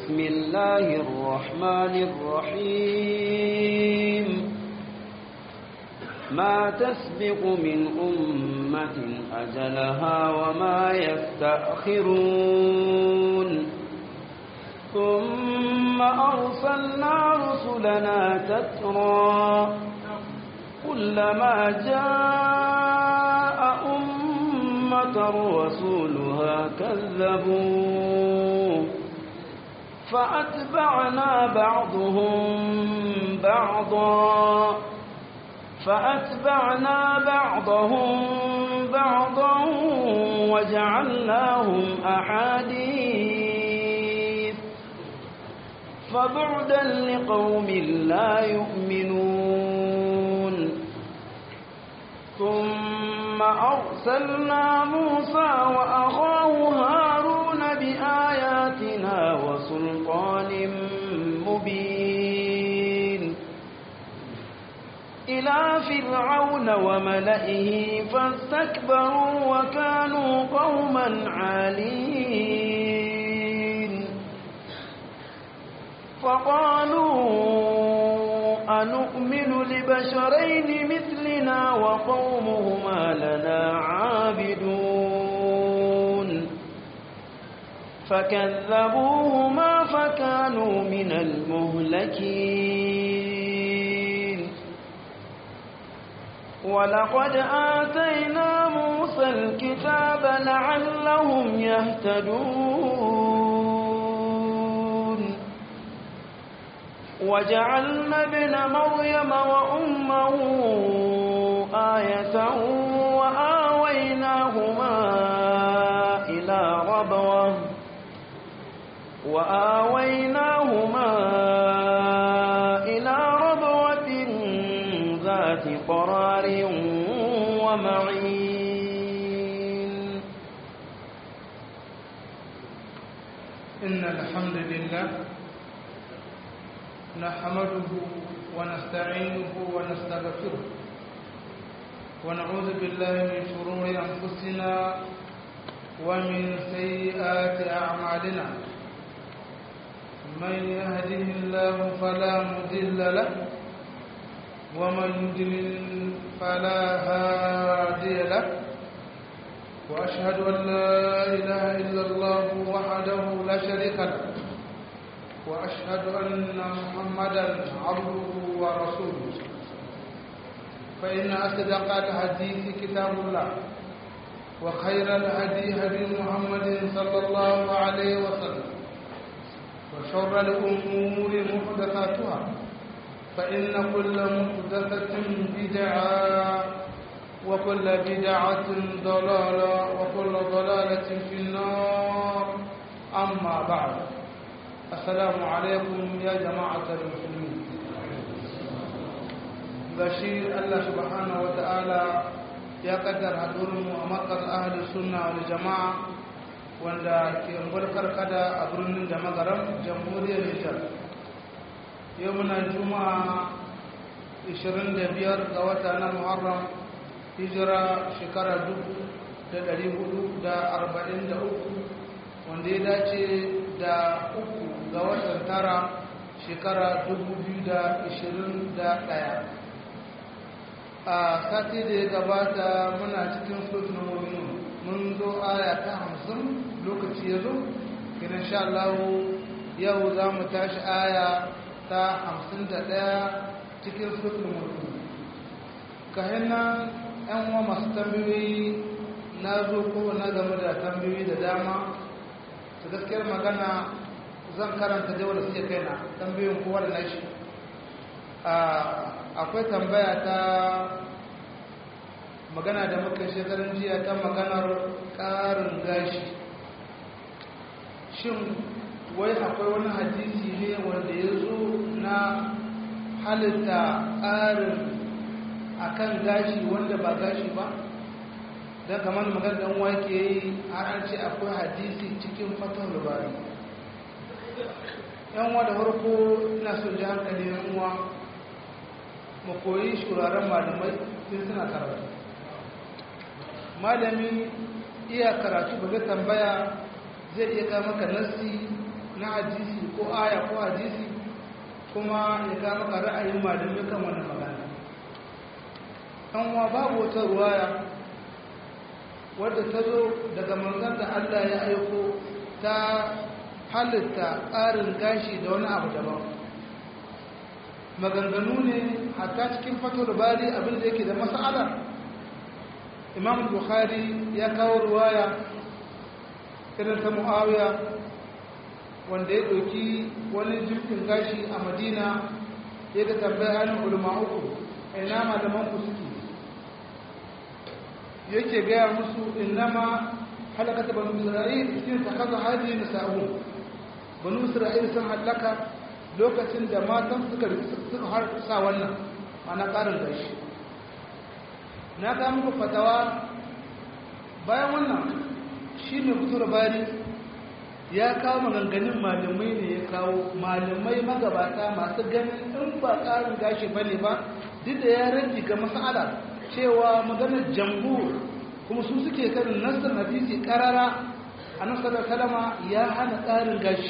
بسم الله الرحمن الرحيم ما تسبق من أمة أجلها وما يستأخرون ثم أرسلنا رسلنا تترى كلما جاء أمة رسولها كذبوا فأتبعنا بعضهم بعضا فأتبعنا بعضهم بعضا وجعلناهم أحاديث فبعدا لقوم لا يؤمنون ثم أرسلنا موسى وأخاه هارون بآياتنا وسلطان مبين إلى فرعون وملئه فاستكبروا وكانوا قوما عالين فقالوا أنؤمن لبشرين مثلنا وقومهما لنا عابدون فكذبوهما فكانوا من المهلكين ولقد آتينا موسى الكتاب لعلهم يهتدون وجعلنا ابن مريم وأمه آية وآويناهما إلى ربوة وآويناهما إلى ربوة ذات قرار ومعين إن الحمد لله نحمده ونستعينه ونستغفره ونعوذ بالله من شرور أنفسنا ومن سيئات أعمالنا من يهده الله فلا مضل له ومن يضلل فلا هادي له وأشهد أن لا إله إلا الله وحده لا شريك له وأشهد أن محمدا عبده ورسوله فإن أصدق الحديث كتاب الله وخير الهدي هدي محمد صلى الله عليه وسلم وشر الأمور محدثاتها فإن كل محدثة بدعة وكل بدعة ضلالة وكل ضلالة في النار أما بعد السلام عليكم يا جماعة المسلمين بشير الله سبحانه وتعالى يا قدر هدورم ومركز أهل السنة والجماعة wanda ke barkar kada a birnin da magaram jamhuriyar nijar yau muna juma'a 25 ga wata na muharram hijira shekara 443 wanda ya dace da uku ga watan tara shekara 2021 a sati da ya gabata muna cikin sotun mominu mun zo aya ta hamsin lokaci ya zo gina sha Allah yau za mu tashi aya ta hamsin da ɗaya cikin sotun mominu kayan nan yan uwa masu tambayoyi na zo ko na game da tambayoyi da dama ta gaskiyar magana zan karanta da wanda suke kaina tambayoyin kowa da nashi akwai tambaya ta magana da muka shekarun jiya ta maganar ƙarin gashi shin wai akwai wani hadisi ne wanda ya zo na halitta ƙarin akan gashi wanda ba gashi ba don kamar magana ɗan wake yi har an ce akwai hadisi cikin fatan rubari yan uwa da farko ina so ji hankali yan uwa mu koyi shuraren malamai sun suna karatu malami iya karatu ba zai tambaya zai iya kama maka nassi na hadisi ko aya ko hadisi kuma ya kama ka ra'ayin malamai kan wannan magana an wa babu wata ruwaya wadda ta zo daga manzan da Allah ya aiko ta halitta ƙarin gashi da wani abu daban maganganu ne hatta cikin fato da bari abinda yake da mas'ala imam bukhari ya kawo ruwaya irin ta muawiya wanda ya ɗauki wani jirgin gashi a madina ya ga tambaya hannun ulama uku ina malaman ku suke yake gaya musu innama halakata banu isra'il shi ta kaza hadi na sa'u banu isra'il sun halaka lokacin da matan suka suka har sa wannan ana karin gashi na ga muku fatawa bayan wannan shi ne fito da bari ya kawo maganganun malamai ne ya kawo malamai magabata masu ganin in ba karin gashi bane ba duk da ya rage ga mas'ala cewa maganar jamhur kuma su suke karin nasar hadisi karara a nasarar kalama ya hana tsarin gashi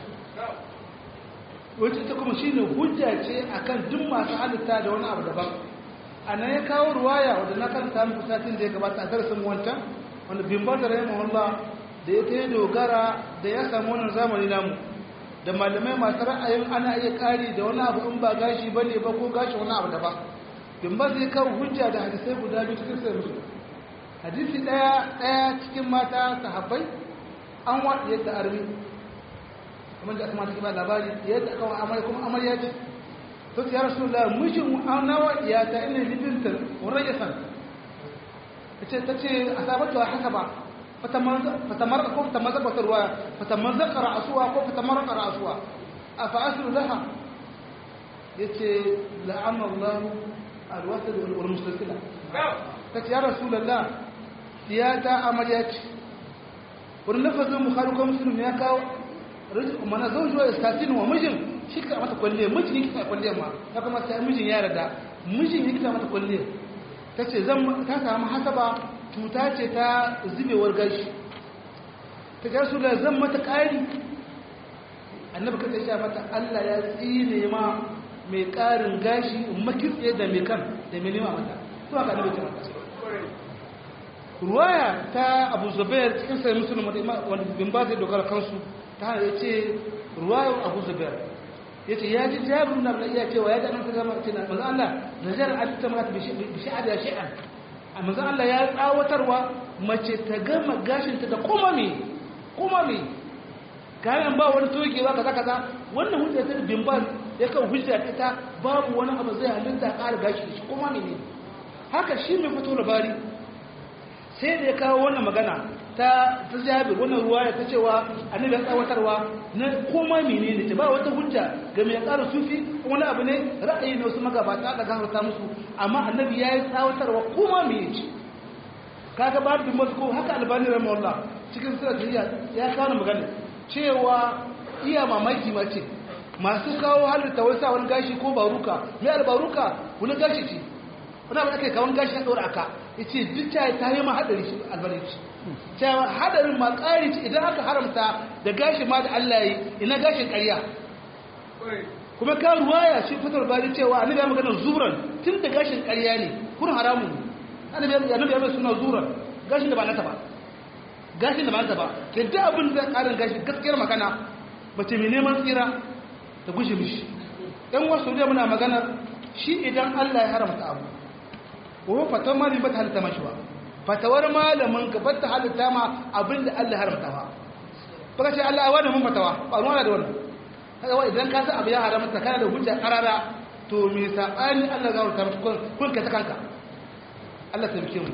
wacce ta kuma shi ne hujja ce a kan duk masu halitta da wani abu daban a nan ya kawo ruwaya wadda na kan samun satin da ya gabata a darasin wancan wanda bimbar da rahimu Allah da ya ta yi dogara da ya samu wannan zamani namu da malamai masu ra'ayin ana iya kari da wani abu in ba gashi ba ne ba ko gashi wani abu daban bimbar zai kawo hujja da hadisai guda biyu cikin sai musu hadisi daya daya cikin mata sahabbai an waɗi yadda armi kamar da aka mata kima labari yadda aka wa amarya kuma amarya ce to ya rasu da mijin an nawa ya ta ina libinta wurin ya san ta ce ta ce a sabatu a haka ba fatamar ko fatamar ba ruwa fatamar zakara asuwa ko fatamar kara asuwa a fa'asiru laha ya ce la'amallahu alwasar wal musulsila ta ce ya rasu lalla ya ta amarya ce wani lafazin bukhari ko muslim ya kawo mana zan zuwa iskatin wa mijin shi ka mata kwalle mijin yake ta kwalle ma ya kuma sai mijin ya rada mijin yake ta mata kwalle ta ce zan ta samu hasaba cuta ce ta zubewar gashi ta ga su da zan mata ƙari annabi ka sha mata Allah ya tsine ma mai ƙarin gashi makitse da mai kan da mai nema mata to haka annabi ta mata ruwaya ta abu zubair cikin sai musulun wanda bin ba zai dogara kansu ta hana ya ce ruwayar abu zubair ya ce ya ji jabir na bala iya cewa ya ji annabi zama ce na manzan Allah najar alita mata bi shi'ad ya shi'an a manzan Allah ya tsawatarwa mace ta gama gashinta da kuma me kuma me kayan ba wani togewa kaza kaza wannan hujja ta bin ba ya kan hujja ita babu wani abu zai halitta ƙara gashi shi kuma me ne haka shi mai fito labari sai da ya kawo wannan magana ta ta jabir wannan ruwa ya ta cewa annabi ya tsawatarwa na koma menene ta ba wata hujja ga mai ƙara sufi wani abu ne ra'ayi na wasu magabata da gafarta musu amma annabi ya yi tsawatarwa koma mene ce kaga ba da masu haka albani rahimahullah cikin sura ya kawo magana cewa iya mamaki mace masu kawo halitta wai sa wani gashi ko baruka mai albaruka wani gashi ce wani abu ake kawon gashi ya ɗora aka ya ce duk ta ta yi ma haɗari shi albarci cewa haɗarin ma ƙari ce idan aka haramta da gashi ma da Allah yi ina gashin ƙarya kuma ka ruwaya shi fitar bari cewa annabi ya magana zuran tun da gashin ƙarya ne kun haramun annabi ya annabi ya mai suna zuran gashin da ba nata ba gashin da ba nata ba ke da abin da ƙarin gashi gaskiyar magana mace mai neman tsira ta gushe mishi ɗan wasu da muna magana shi idan Allah ya haramta abu ko fatawar malamin ba ta halitta mashi ba fatawar malamin ka ba ta halitta ma abin da Allah haramta ba baka ce Allah wani mun fatawa ba ruwa da wannan kaga wai idan ka san abu ya haramta kana da hujja karara to me sabani Allah ga wuta kun kun ka ta kanka Allah ta bike mu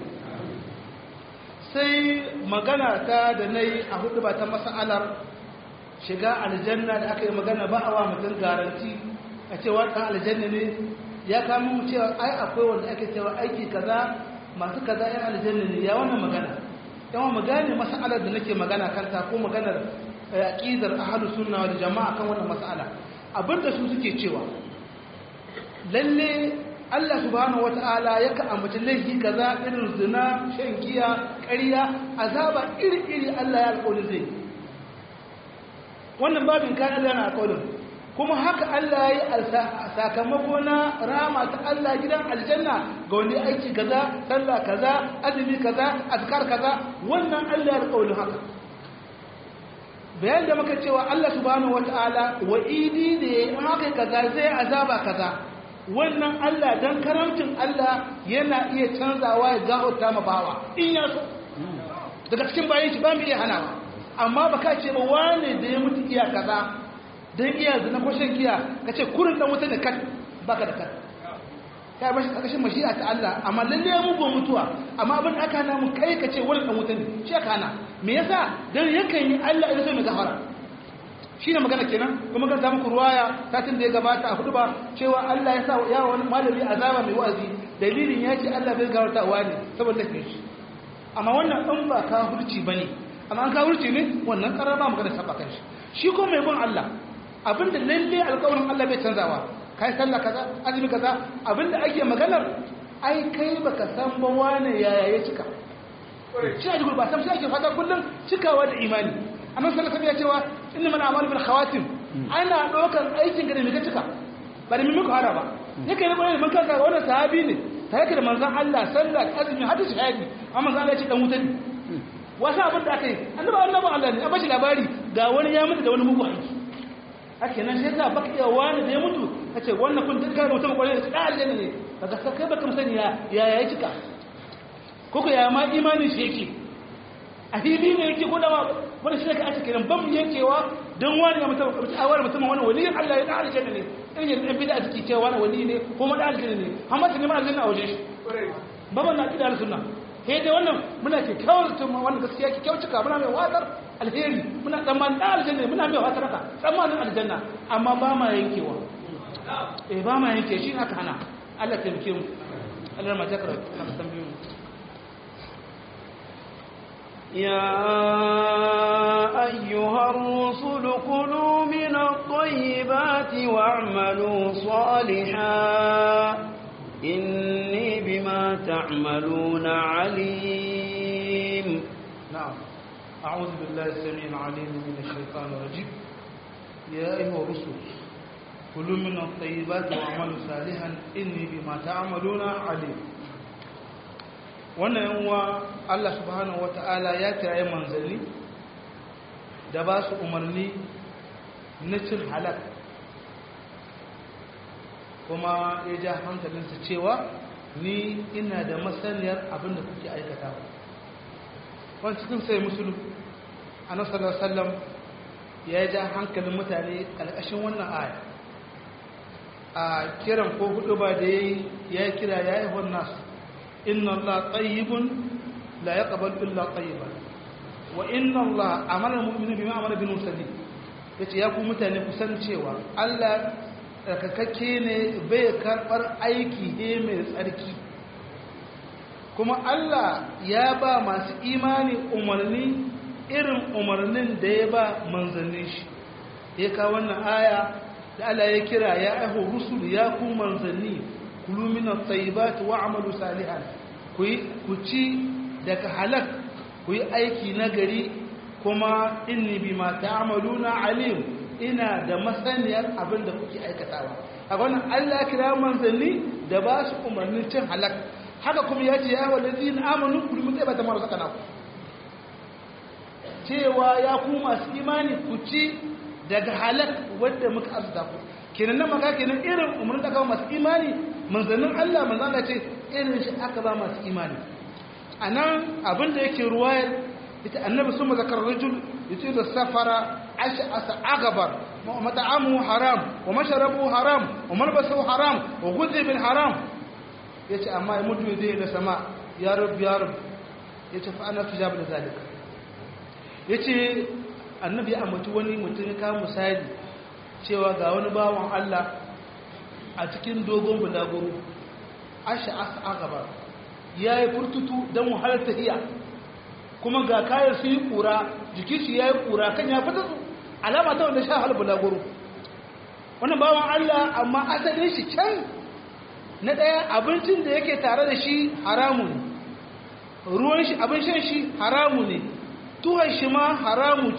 sai magana ta da nayi a hudu ba ta masalar shiga aljanna da aka yi magana ba a wa mutum garanti a cewa ɗan aljanna ne ya kama mu cewa ai akwai wanda ake cewa aiki kaza masu kaza yan aljanna ne ya wannan magana yawan mu gane mas'alar da nake magana kanta ko maganar aqidar ahlus sunna wal jamaa kan wannan mas'ala abinda su suke cewa lalle Allah subhanahu wata'ala yaka ambaci laifi kaza irin zina shan giya ƙarya azaba iri-iri Allah ya alƙawari zai wannan babin kan Allah na alƙawarin kuma haka Allah ya yi sakamako na rama ta Allah gidan aljanna ga wani aiki kaza sallah kaza azumi kaza azkar kaza wannan Allah ya alƙawarin haka bayan da muka cewa Allah subhanahu wataala wa'idi ne in haka kaza zai azaba kaza wannan Allah dan karamcin Allah yana iya canzawa ya gahota ma bawa in ya so daga cikin bayan shi ba mu iya hanawa amma ba ka ce ba wane da ya mutu iya kaza don iya zina ko shan giya ka ce kurin dan wuta da kat baka da kat kai bashi kakashin mashi'a ta Allah amma lalle ya mugu mutuwa amma abin da aka hana mu kai ka ce wani dan wuta ne shi aka hana me yasa dan yakan yi Allah ya so mai gafara shi ne magana kenan kuma kan samu ruwaya satin da ya gabata a hudu ba cewa Allah ya sa ya wani malami azaba mai wa'azi dalilin ya ce Allah bai gafarta wa ne saboda kai shi amma wannan in ba kafirci bane amma an kafirci ne wannan karar ba magana saba kan shi shi ko mai bin Allah abinda lalle alƙawarin Allah bai canzawa kai sallah kaza azumi kaza abinda ake maganar ai kai baka san ba wane yaya ya cika shi a jikin ba san shi ake fata kullum cikawa da imani annabi sallallahu alaihi wasallam ya cewa innamal a'malu bil khawatim ana ɗaukar aikin ka da me ka cika ba da mimiko hara ba yake ne bayan mun kanka wannan sahabi ne ta yake da manzon Allah sallah azumi hadda shahidi amma manzon Allah ya ce dan wuta ne wasu abin da aka yi annabi annabi Allah ne a bashi labari ga wani ya mutu da wani mugu aiki ake nan sai ka baka iya wani da ya mutu kace wannan kun duka mutum kwarai da da aljanna ne kaga kai baka musani ya ya ya cika ko ko ya ma imani shi yake a fili ne yake ko da ma wani shi ka ake kiran bam yankewa don wani ya mutum a wani mutum wani wali Allah ya da aljanna ne irin yan bid'a suke cewa wani wali ne ko ma da aljanna ne amma tuni ma aljanna a wajen shi baban na kida sunna sai dai wannan muna ke kyawar tun wannan gaskiya ke kyau cika muna mai watsar alheri muna tsammanin da aljanna muna mai watsar haka tsammanin aljanna amma ba ma yankewa eh ba ma yanke shi aka hana Allah ta taimake mu Allah ma takara na tambayoyi يا أيها الرسل كلوا من الطيبات واعملوا صالحا إني بما تعملون عليم نعم أعوذ بالله السميع العليم من الشيطان الرجيم يا أيها الرسل كلوا من الطيبات واعملوا صالحا إني بما تعملون عليم wannan yanwa Allah subhanahu wata'ala ya kiraye manzanni da ba su umarni na cin halak kuma ya ja hankalinsa cewa ni ina da masaniyar abin da kuke aikata wani cikin sai musulun a nasarar sallam ya ja hankalin mutane ƙarƙashin wannan aya a kiran ko hudu ba da ya yi kira ya yi nasu inna Allah tayyibun la yaqbal illa tayyiban wa inna Allah amara mu'minu bima amara bil mursalin yace ya ku mutane ku san cewa Allah tsarkakakke ne bai karbar aiki ne mai tsarki kuma Allah ya ba masu imani umarni irin umarnin da ya ba manzannin shi ya kawo wannan aya da Allah ya kira ya aiho rusul ya ku manzanni kulu min at-tayyibat wa'malu salihan ku ku ci daga halak ku yi aiki nagari kuma inni bima ta'maluna alim ina da masaniyar abin da kuke aikatawa a wannan Allah kira manzanni da ba su umarnin cin halak haka kuma ya ce ya walladina amanu kulu min tayyibati ma razaqnakum cewa ya ku masu imani ku ci daga halak wadda muka azuta ku kenan nan maka kenan irin umarnin da aka masu imani manzannin Allah manzan Allah ce irin shi aka ba masu imani a nan abinda yake ruwayar ita annabi sun mazakar rajul yace da safara asha asa agabar wa mat'amu haram wa masharabu haram wa malbasu haram wa ghudhi bil haram yace amma ya mutu zai da sama ya rab ya rab yace fa ana tujab da zalika yace annabi ya ambaci wani mutum ya kawo misali cewa ga wani bawan Allah a cikin dogon bulaguro asha asa agaba ya yi furtutu don wahalar tafiya kuma ga kayan su yi kura jiki shi ya yi kura kan ya fita su alama ta wanda sha hal bulaguro wannan bawan Allah amma asalin shi can na ɗaya abincin da yake tare da shi haramu ne ruwan shi abin shan shi haramu ne tuhon shi ma haramu ce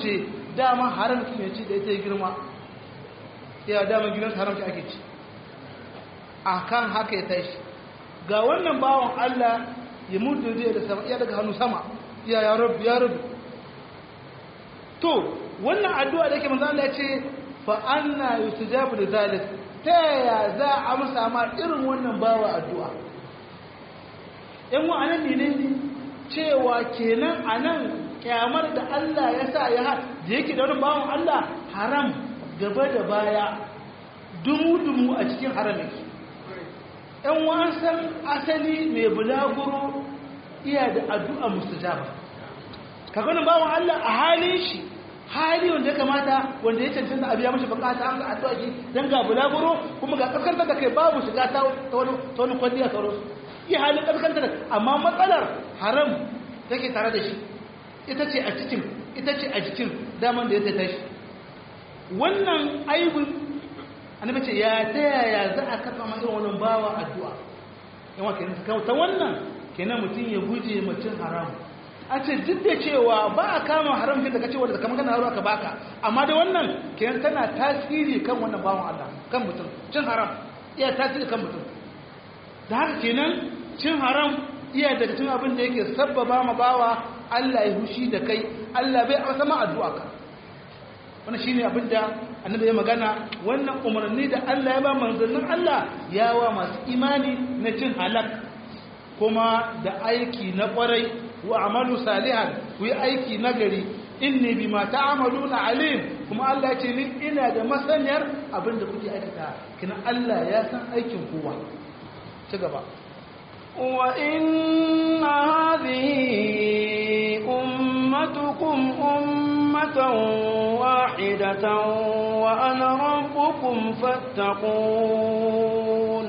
dama haram ki ne ci da ita girma ya dama gidan haram ki ake ci akan haka ya tashi ga wannan bawan Allah ya mutu zai da sama iya daga hannu sama ya ya rabu ya rabu to wannan addu'a da yake manzo Allah ya ce fa anna yustajabu da zalik ta yaya za a amsa ma irin wannan bawa addu'a yan wa'anan ne ne cewa kenan anan kyamar da Allah ya sa ya ha da yake da wani bawan Allah haram gaba da baya dumu-dumu a cikin haram yake ‘yan wasan asali mai bulaguro iya da addu'a mustajaba kaganin bawan Allah a halin shi hali wanda ya kamata wanda ya cancanta a biya mashi bukata an ga addu'a shi don ga bulaguro kuma ga kaskantar da kai babu shiga ta wani kwalliya sauransu iya halin kaskantar amma matsalar haram take tare da shi ita ce a cikin ita ce a jikin daman da ya ta tashi wannan aibin annabi ce ya ta yaya za a kafa ma irin wannan bawa addu'a yawa kenan ta wannan kenan mutum ya guje mutum haram a ce duk da cewa ba a kama haram da kace wanda kamar kana haruwa ka baka amma da wannan kenan tana tasiri kan wannan bawan Allah kan mutum cin haram iya tasiri kan mutum da haka kenan cin haram iya daga cikin abin da yake sabbaba ma bawa Allah ya hushi da kai Allah bai amsa ma addu'a ka wannan shine abin da annabi ya magana wannan umarni da Allah ya ba manzannin Allah ya wa masu imani na cin halak kuma da aiki na kwarai wa amalu salihan ku yi aiki na gari inni bima ta'maluna alim kuma Allah ya ce ni ina da masaniyar abin da kuke aikata kina Allah ya san aikin kowa ci gaba وإن هذه أمتكم أمة واحدة وأنا ربكم فاتقون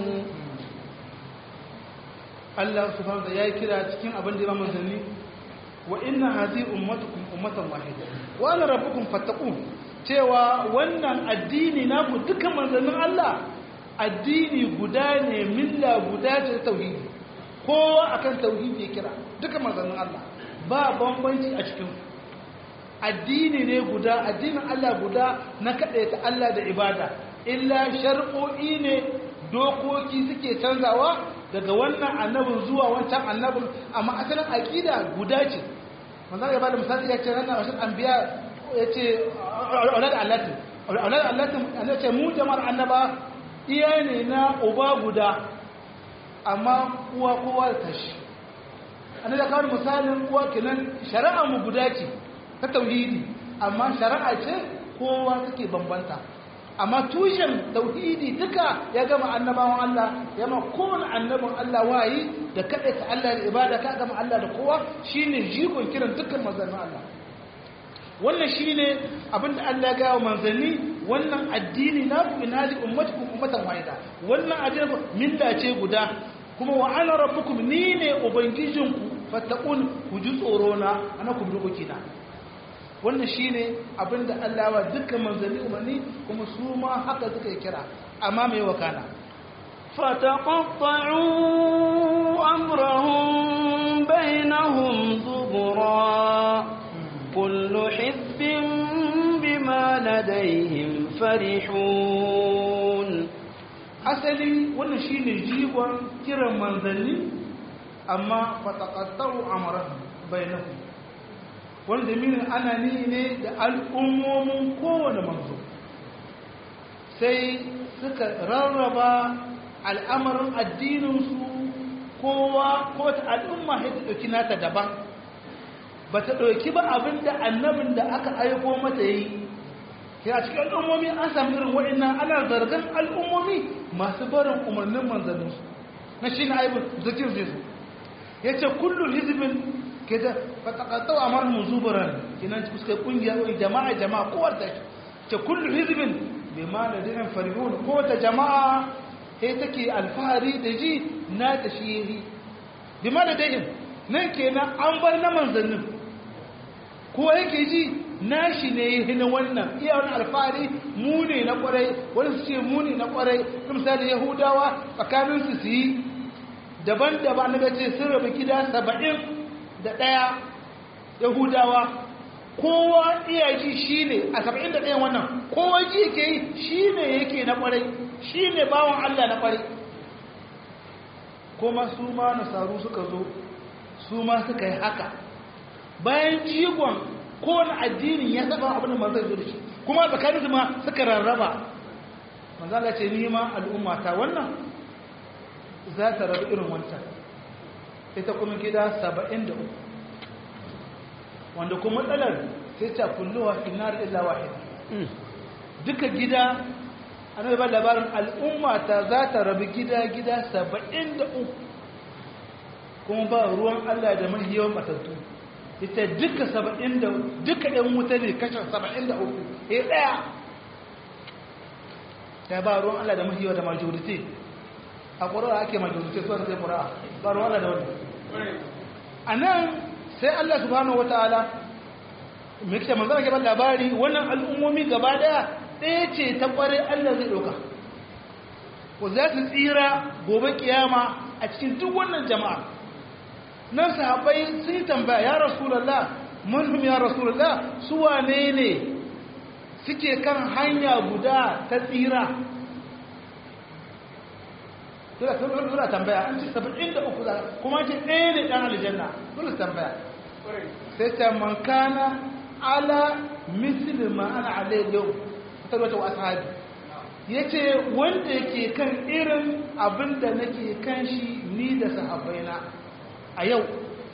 Allah subhanahu wa ya yi kira cikin abin da ya manzanni wa inna hadhihi ummatukum ummatan wahida wa ana rabbukum fattaqun cewa wannan addini naku dukkan manzannin Allah addini guda ne milla guda ce tauhidi kowa akan tauhidi ya kira duka manzannin Allah ba bambanci a cikin addini ne guda addinin Allah guda na ta Allah da ibada illa shar'o'i ne dokoki suke canzawa daga wannan annabin zuwa wancan annabin amma asalin aqida guda ce manzo ya bada misali ya ce ranar ashin anbiya ya ce aulad allatin aulad allatin ya ce mu jama'ar annaba iya ne na uba guda amma uwa kowa da tashi an da kawo misalin uwa kenan shari'a mu guda ce ta tauhidi amma shari'a ce kowa take bambanta amma tushen tauhidi duka ya gama annabawan Allah ya ma kowane annabin Allah wayi da ta Allah da ibada ka gama Allah da kowa shine jigon kiran dukkan manzannin Allah wannan shine abinda Allah ya gawa manzanni wannan addini na ku inali ummatukum ummatan wahida wannan addini milla ce guda kuma wa ana rabbukum ni ne ubangijinku fattaqun ku ji tsoro na ana ku dokoki na wannan shine abinda Allah wa dukkan manzanni umarni kuma su ma haka suka yi kira amma mai wakana فتقطعوا أمرهم بينهم زبرا كل حزب بما لديهم فرحون asali wannan shine jigon kiran manzanni amma fataqattau amrahum bainahum wanda minin ana ni ne da al'ummomin kowane manzo sai suka rarraba al'amarin addininsu kowa ko ta al'umma ya ta ɗauki nata daban ba ta ɗauki ba abin da annabin da aka aiko mata yi ya cikin al'ummomi an sami irin waɗannan ana zargan al'ummomi masu barin umarnin manzanninsu na shi na aibin zikin zai su ya ce kullum hizibin ke da fatakattau a marhum zubaran kinan suka kungiya wani jama'a jama'a kowar ta ce kullu hizbin bi ma ladin farihun ko ta jama'a sai take alfahari da ji na ta shiri bi ma ladin nan kenan an bar na manzannin ko yake ji nashi ne hina wannan iya wani alfahari mu ne na kwarai wani su ce mu ne na kwarai misali yahudawa tsakaninsu su yi daban-daban na ce sun rabu gida saba'in da ɗaya yahudawa kowa iya ji shi ne a saba'in da ɗayan wannan kowa ji yake yi shi ne yake na ƙwarai shi ne bawan Allah na ƙwarai kuma su ma nasaru suka zo su ma suka yi haka bayan jigon kowane addinin ya saba abin da manzan zo da shi kuma tsakanin su ma suka rarraba manzan Allah ce ni ma al'umma ta wannan za ta rabu irin wancan ita kuma gida saba'in da uku wanda kuma matsalar sai ta kulluwa finar illa wahid duka gida an ba labarin al'umma ta za ta rabu gida gida saba'in da uku kuma ba ruwan Allah da mahiyawan matattu ita duka saba'in da duka ɗan wuta ne kashe saba'in da uku ya ɗaya ta ba ruwan Allah da mahiyawa da majority a ƙura'a ake majority su wata sai ƙura'a ba ruwan Allah da wani a nan sai Allah subhanahu wa ta'ala mai kishe manzana ke ban labari wannan al'ummomi gaba daya ɗaya ce ta ƙware Allah zai ɗauka ko za su tsira gobe kiyama a cikin duk wannan jama'a nan sahabbai sun yi tambaya ya rasulallah mun ya rasulallah su wane ne suke kan hanya guda ta tsira dole tambaya an ce saba'in da uku za kuma ce ɗaya ne ɗan aljanna dole tambaya sai ta man kana ala misli ma ana alai yau ta wata wa ashabi ya ce wanda yake kan irin abin da nake kan shi ni da sahabbaina a yau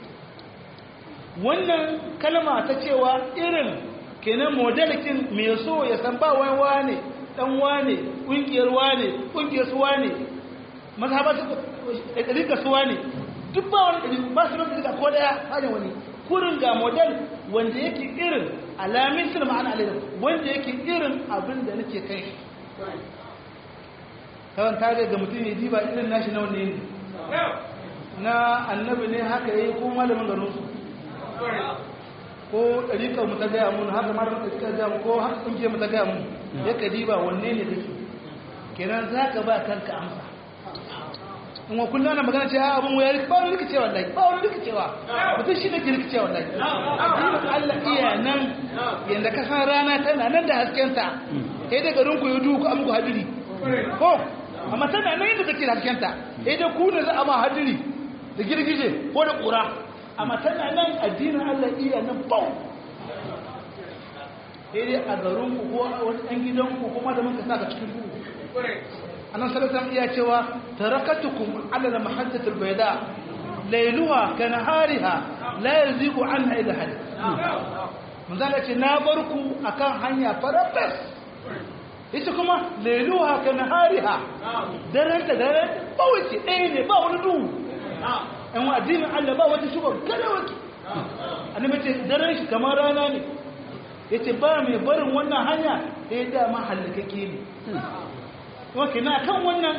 wannan kalma ta cewa irin kenan modelikin mai so ya san ba wani wane dan wane ƙungiyar wane ƙungiyar su wane mazhabar ɗarika suwa ne duk ba wani ɗari ba su nan ɗarika ko ɗaya hanyar wani kurin ga model wanda yake irin alamin su da ma'ana alayyar wanda yake irin abin da nake kai shi kawai ta ga mutum ya diba irin nashi na wanne ne na annabi ne haka yi ko malamin garin su ko ɗarikar mu ta gaya mun haka malamin ɗarikar ta gaya mun ko haka ƙungiyar mu ta gaya mun ya ka diba wanne ne kake kenan za ka ba kanka amsa in wa kullum ana magana cewa abin wayar ba wani rikicewa wallahi ba wani rikicewa mutum shi ne ke rikicewa wallahi addinin Allah iya nan yanda ka san rana tana nan da haskenta sai da garin ku yi duku an ku hadiri ko amma tana nan yadda take da haskenta sai da ku ne za a ma hadiri da girgije ko da kura amma tana nan addinin Allah iya nan bau sai dai a garin ku ko a wani ɗan gidan ku kuma da muka saka cikin ku annan salatan iya cewa tarakatukum ala al-mahajjatil bayda layluha kanahariha la yazigu anha ila hal manzala ce na barku akan hanya farafes ita kuma layluha kanahariha daren ta daren bawace ɗaya ne ba wani duhu ɗan wa addinin Allah ba wata shubar kada wata annabi ce daren shi kamar rana ne yace ba mai barin wannan hanya sai da mahallakake ne wake na kan wannan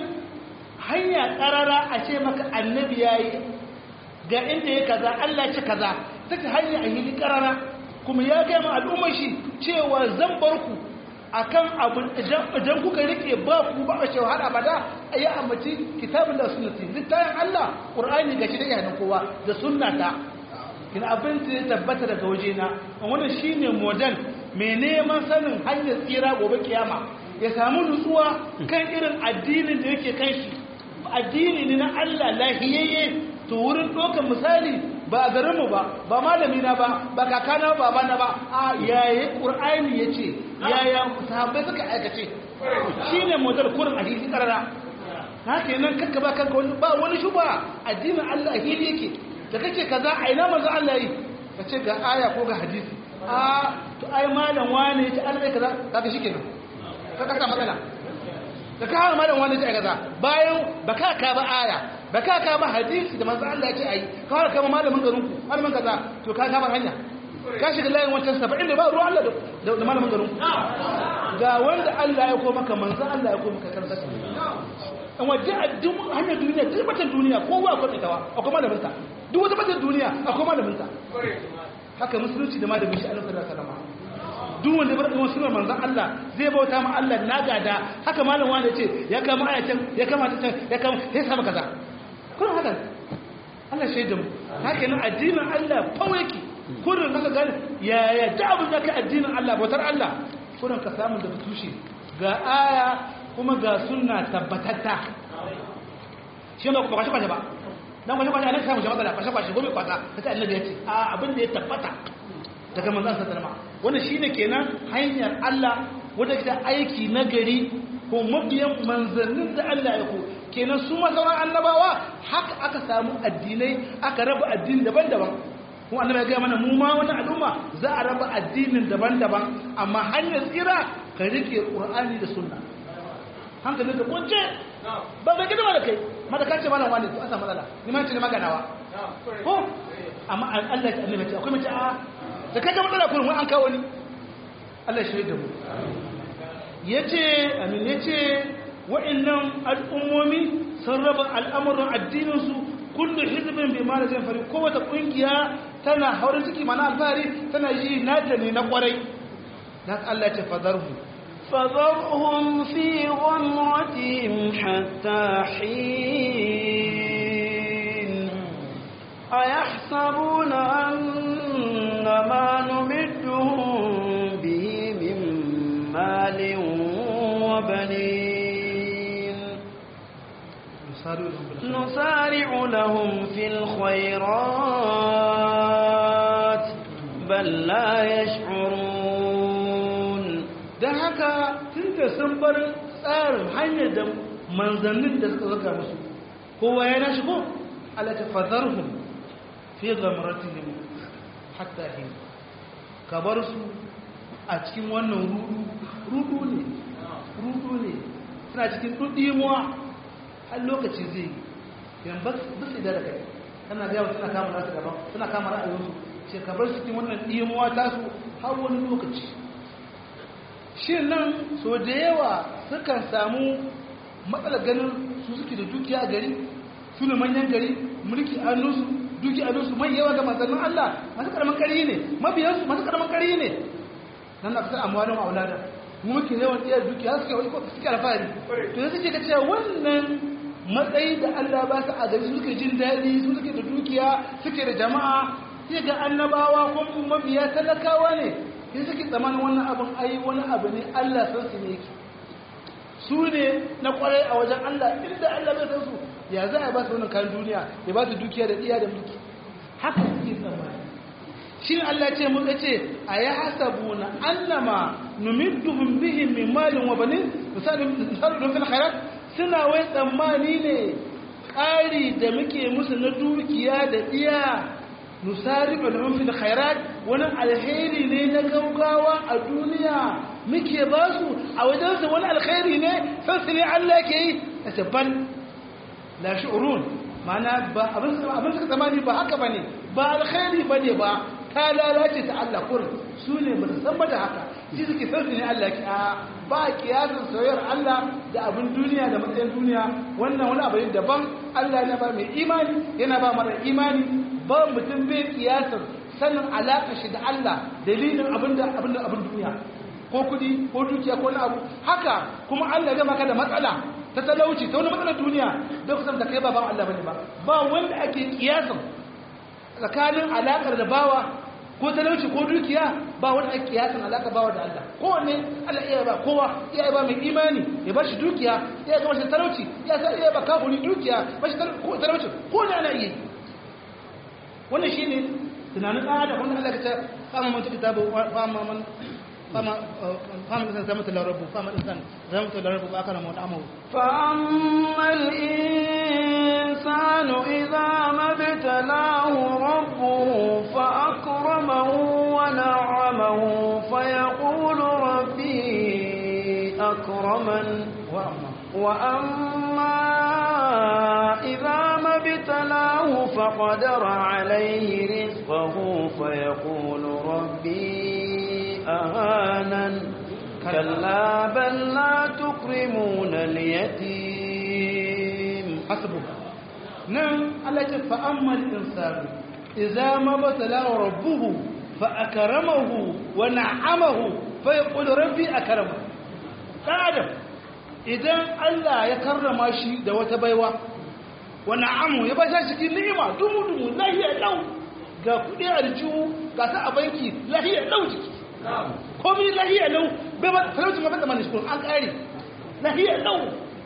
hanya ƙarara a ce maka annabi ya yi ga inda ya kaza Allah ce kaza ta ce hanya a hili ƙarara kuma ya gaya ma al'ummar shi cewa zan bar ku a kan abu idan kuka rike ba ku ba a cewa har abada a yi ambaci kitabin da sunnati littafin Allah ƙur'ani ga shi da yanar kowa da sunnata kina abin da ya tabbata daga wajena wannan shine model mai neman sanin hanyar tsira gobe kiyama ya samu nutsuwa kan irin addinin da yake kan shi addini ne na Allah lahiyayye to wurin ɗaukar misali ba a garinmu ba ba malami na ba ba kakana ba ba na ba a yaya ƙur'ani ya ce yaya sahabbai suka aikace shi ne model kurin a hili ƙarara haka nan kakka ba kanka wani ba wani shuba addinin Allah a hili yake da kake kaza a ina manzo Allah yi ka ce ga aya ko ga hadisi a to ai malam wane ya ce Allah ya kaza kaga shikenan ka kasa matsala da ka hawa malam wani sai kaza bayan baka ka ba aya baka ka ba hadisi da manzo Allah ya ce ayi ka hawa kama malamin garin ku malamin kaza to ka kama hanya ka shiga layin wancan 70 da ba ruwan Allah da malamin garin ku ga wanda Allah ya ko maka manzo Allah ya ko maka karanta an waje a duk hanyar duniya duk batan duniya kowa akwai itawa akwai malamin ta duk wata batan duniya akwai malamin ta haka musulunci da malamin shi Allah sallallahu alaihi wasallam duk wanda bar ɗan sunan manzan Allah zai bauta ma Allah na gada haka malam wanda ce ya kama ayatan ya kama ta can ya kama ya samu kaza kullum haka Allah shaida mu haka yana addinin Allah fawo yake kurin kurin naka gani ya ya da abin da ka addinin Allah bautar Allah kurin ka samu daga tushe ga aya kuma ga sunna tabbatatta shi ba ba kwashe kwashe ba dan kwashe kwashe anan samu matsala kwashe kwashe gobe kwasa kace annabi ya ce a abin da ya tabbata daga manzon sallallahu alaihi wannan shine kenan hanyar Allah wanda ke aiki na gari ko mabiyan manzannin da Allah ya ko kenan su masauran annabawa haka aka samu addinai aka raba addini daban-daban kuma annabi ya gaya mana mu ma wannan al'umma za a raba addinin daban-daban amma hanyar tsira ka rike qur'ani da sunna hankalin ka kunce ba ga gidama da kai mata kace mana wani to an samu matsala ni ma ce ne maganawa ko amma Allah ya annabi ce akwai mace a da kaga matsala kullum an kawo ni Allah shi da mu yace amin yace wa'annan al'ummomi sun raba al'amuran addininsu kullu hizbin bi ma zai fari kowace kungiya tana haurin ciki mana alfahari tana yi nata ne na kwarai dan Allah ya ce fadarhu فذرهم في غمرتهم حتى حين أيحسبون أن ما نمدهم به من مال وبنين نسارع لهم في الخيرات بل لا يشعرون dan haka tun da sun bar tsarin hanyar da manzannin da suka zaka musu kowa ya nashi ko ala ta fadarhum fi ghamratihim hatta hin ka bar su a cikin wannan rudu rudu ne rudu ne suna cikin dudimuwa har lokaci zai yi yan ba su da da kai kana ga suna kama nasu gaban suna kama ra'ayinsu ce ka bar su cikin wannan dimuwa tasu har wani lokaci shi nan so da yawa sukan samu matsalar ganin su suke da dukiya a gari su ne manyan gari mulki a nusu duki a nusu mai yawa ga manzannin Allah masu karamin kari ne mabiyansu masu karamin kari ne nan na kasar amma wani ma'aulada mu muke yawan iya dukiya suke wani suke alfahari to yanzu ke ka cewa wannan matsayi da Allah ba su a gari su suke jin daɗi su suke da dukiya suke da jama'a sai ga annabawa ko mabiya talakawa ne sai suke tsamanin wannan abin ai wani abu ne Allah san su ne yake su ne na kwarai a wajen Allah inda Allah bai san su ya za a ba su wannan kayan duniya ya ba su dukiya da iya da mulki haka suke tsammani shi ne Allah ce mun ce a ya hasabu na annama numidduhum bihi min malin wa banin misali misali don fil khairat suna wai tsammani ne ƙari da muke musu na dukiya da iya nusari'u lahum fil khairat wani alheri ne na gaugawa a duniya muke ba su a wajen su wani alheri ne sai su ne Allah ke yi a tabban la shu'urun ma'ana ba abin abin suka tsammani ba haka bane ba alheri bane ba ta lalace ta Allah kurin su ne ba su san ba da haka shi suke san su ne Allah ke a ba kiyasin soyayyar Allah da abin duniya da matsayin duniya wannan wani abu ne daban Allah yana ba mai imani yana ba mara imani ba mutum bai kiyasin sanin alaƙa shi da Allah dalilin abin da abin da abin duniya ko kudi ko dukiya ko wani abu haka kuma Allah ya maka da matsala ta talauci ta wani matsalar duniya da kusan da kai ba ba Allah bane ba ba wanda ake kiyasin tsakanin alaƙar da bawa ko talauci ko dukiya ba wanda ake kiyasin alaƙar bawa da Allah kowanne Allah iya ba kowa iya ba mai imani ya ba shi dukiya iya ga shi talauci ya sa iya ba kafuri dukiya ba shi talauci ko ne ana iya wannan shine tunanin ɗan adam wanda Allah ya ce fama man kitabu fama man fama fama insan zama ta larabu fama insan zama ta larabu ba kana mawata amahu فأما الإنسان إذا ما ابتلاه ربه فأكرمه ونعمه فيقول ربي أكرمن wa'amma وأما إذا ما ابتلاه فقدر عليه رزقه فيقول ربي أهانن كلا بل لا تكرمون اليتيم hasbuka nan Allah ce fa amma al-insanu idza ma batala rabbuhu fa akramahu wa na'amahu fa yaqulu rabbi akrama adam idan Allah ya karrama shi da wata baiwa wa na'amu ya bashi cikin ni'ima dumu dumu lahiya lau ga kuɗi a rijiyu ga ta a banki lahiyar lau jiki komi lahiyar lau bai ba talaucin gaban da mani shi an ƙare lahiyar lau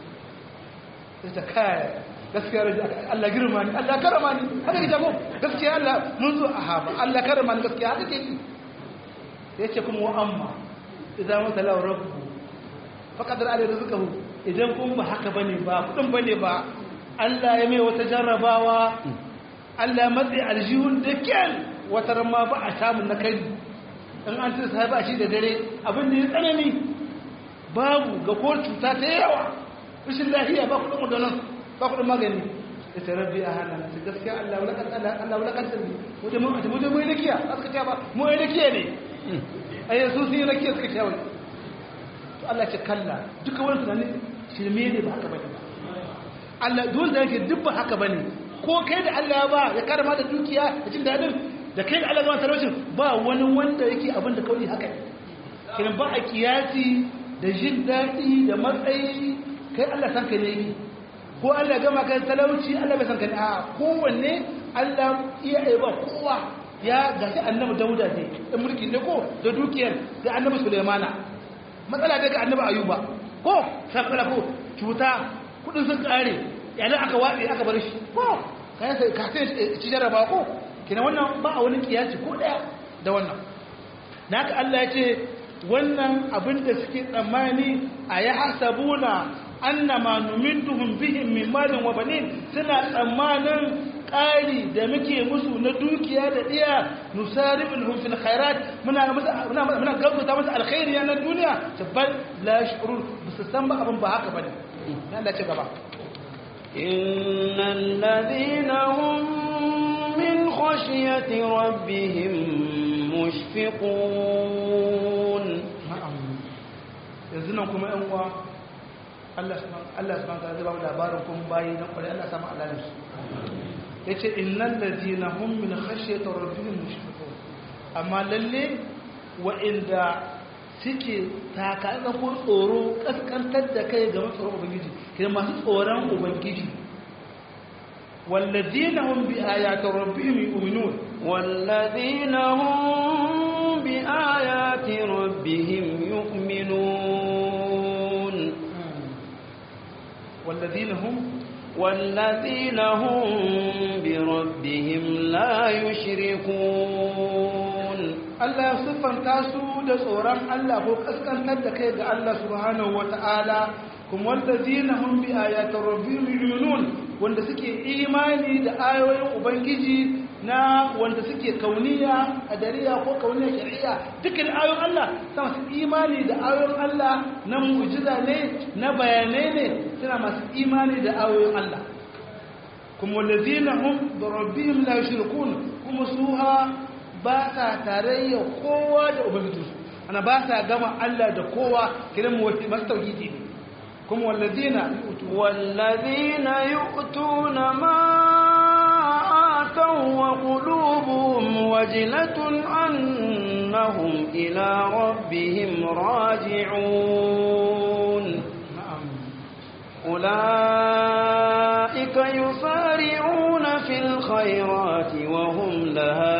sai ta kaya gaskiya raji Allah girma ni Allah karama ni haka ke jago gaskiya Allah mun zo a haba Allah karama ni gaskiya haka ke yi ya ce kuma wa amma idan wata lau rabu faƙadar alai rizikahu idan kun ba haka bane ba kudin bane ba Allah ya mai wata jarrabawa Allah matsayi aljihun da kyan wata rama ba a samun na kai in an tisa sai ba shi da dare abin da ya tsanani babu ga ko cuta ta yawa rashin lafiya ba kudin wadannan ba kudin magani da ta rabbi a hannun su gaskiya Allah wulakan Allah wulakan sirri wajen mu wajen mu je mu yi rakiya aka ce ba mu yi rakiya ne ai su sun yi rakiya suka ce wai to Allah ce kalla duka wani tunanin shirme ne ba haka bane ba Allah dole da yake duk ba haka bane ko kai da Allah ya ba ya karama da dukiya da jin dadin da kai da Allah ya ba talaucin ba wani wanda yake abin da kauli haka kin ba a kiyasi da jin dadi da matsayi kai Allah san ka ne yi ko Allah gama kai talauci Allah bai san ka ne a kowanne Allah iya ai ba kowa ya gashi annabi Dawuda ne da mulki ne ko da dukiyar da annabi Sulaimana matsala daga annabi Ayuba ko sakala ko cuta kudin sun kare yana aka watsi aka bar shi ko kayan sai ka sai ci jaraba ko kina wannan ba a wani kiyaci ko daya da wannan naka Allah ya ce wannan abin da suke tsammani a ya hasabuna annama numinduhum bihim min malin wa banin suna tsammanin ƙari da muke musu na dukiya da iya nusaribul fil khairat muna muna muna gaggauta musu alkhairi na duniya tabbal la shurur bisu san ba abin ba haka bane Allah ce gaba إن الذين هم من خشية ربهم مشفقون yanzu nan kuma yan uwa Allah subhanahu wa ta'ala zai ba mu labarin kun bayi na kwarai Allah sama alalin su yace innal ladina hum min khashyati rabbihim mushfiqun amma lalle wa'inda suke taka ko tsoro kaskantar da kai ga tsoron ubangiji kira masu tsoron ubangiji والذين هم بآيات ربهم يؤمنون والذين هم بآيات ربهم يؤمنون والذين هم والذين هم بربهم لا يشركون Allah ya siffanta su da tsoron Allah ko kaskantar da kai ga Allah subhanahu wata'ala kuma wallazina hum bi ayati rabbihim yu'minun wanda suke imani da ayoyin ubangiji na wanda suke kauniya adariya ko kauniya shari'a dukkan ayoyin Allah suna masu imani da ayoyin Allah na mu'jiza ne na bayanai ne suna masu imani da ayoyin Allah kuma wallazina hum bi rabbihim la yushrikun kuma suha ba sa tarayya kowa da ubangijinsu ana ba sa gama Allah da kowa kiran mu masu tauhidi ne kuma wallazina wallazina yu'tuna ma ataw wa qulubuhum wajilatun annahum ila rabbihim raji'un na'am أولئك يسارعون في الخيرات وهم لها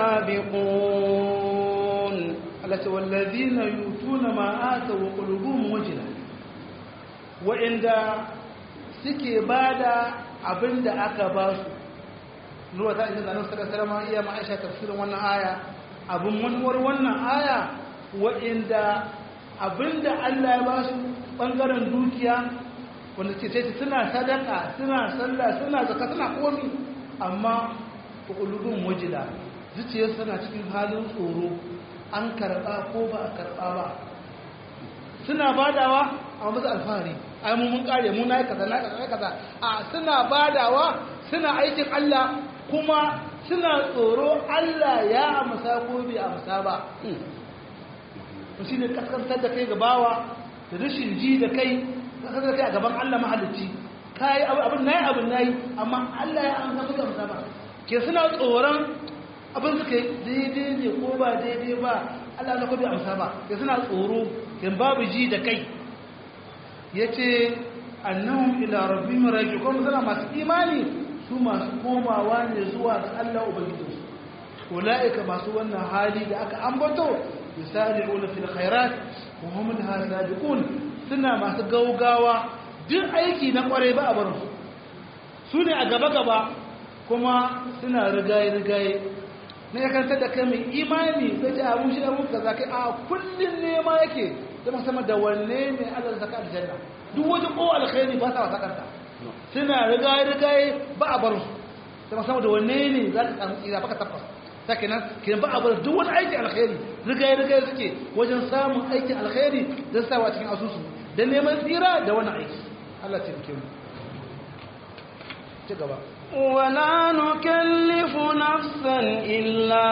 سابقون التي والذين يؤتون ما آتوا وقلوبهم وجلة وعند suke bada abin da aka ba su ruwa ta inda zanen sada sarama iya ma'aisha tafsirin wannan aya abin manuwar wannan aya wa'inda abin da Allah ya ba su ɓangaren dukiya wanda ke ce suna sadaka suna sallah suna zaka suna komi amma ƙulubin wajila zuciyar suna cikin halin tsoro an karɓa ko ba a karɓa ba suna badawa a masu alfahari ai mu mun kare mu nayi kaza na kaza kaza a suna badawa suna aikin Allah kuma suna tsoro Allah ya amsa ko bai amsa ba to shine kaskantar da kai ga bawa da rashin ji da kai kaskantar da kai a gaban Allah mahalicci kai abin nayi abin nayi amma Allah ya amsa ko bai amsa ba ke suna tsoron abin suka yi daidai ne ko ba daidai ba Allah na ko bai amsa ba ke suna tsoro kin babu ji da kai ya ce annahum ila rabbihim raji'un kuma suna masu imani su masu komawa ne zuwa ga Allah ubangijinsu ulaika masu wannan hali da aka ambato yusari'una fil khairat wa hum laha sabiqun suna masu gaugawa duk aiki na kwarai ba a barin su su ne a gaba gaba kuma suna rigaye rigaye na ya kanta da kai mai imani zai ce abun shi abun kaza kai a kullun nema yake zama sama da wanne ne Allah ya saka aljanna duk wajen ko alkhairi ba sa wasa kanta suna rigaye rigaye ba a barin su zama sama da wanne ne za ka samu tsira baka tabbas sake nan kiran ba a bar duk wani aikin alkhairi rigaye rigaye suke wajen samun aikin alkhairi don sawa cikin asusu da neman tsira da wani aiki Allah ta fi mu ci gaba ولا نكلف نفسا إلا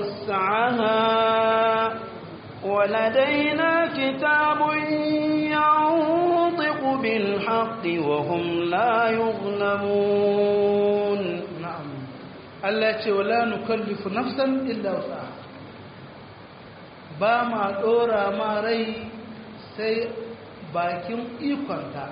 وسعها ولدينا كتاب ينطق بالحق وهم لا يظلمون na'am Allah ce wala nukallifu nafsan illa wus'aha ba ma dora ma rai sai bakin ikonta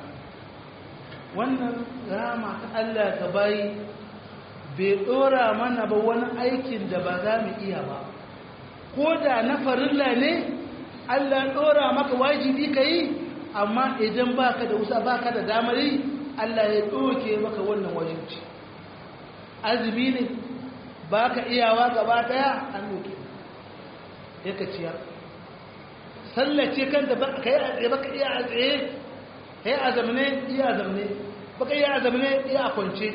wannan rama ta Allah ta bayi bai dora mana ba wani aikin da ba za mu iya ba ko da na farilla ne Allah dora maka wajibi ka yi amma idan baka da wusa baka da damar yi Allah ya doke maka wannan wajibci azumi ne baka iyawa gaba daya an doke yaka ciyar sallace kanta baka yi a tsaye baka iya a tsaye kai azamne iya azamne baka iya azamne iya kwance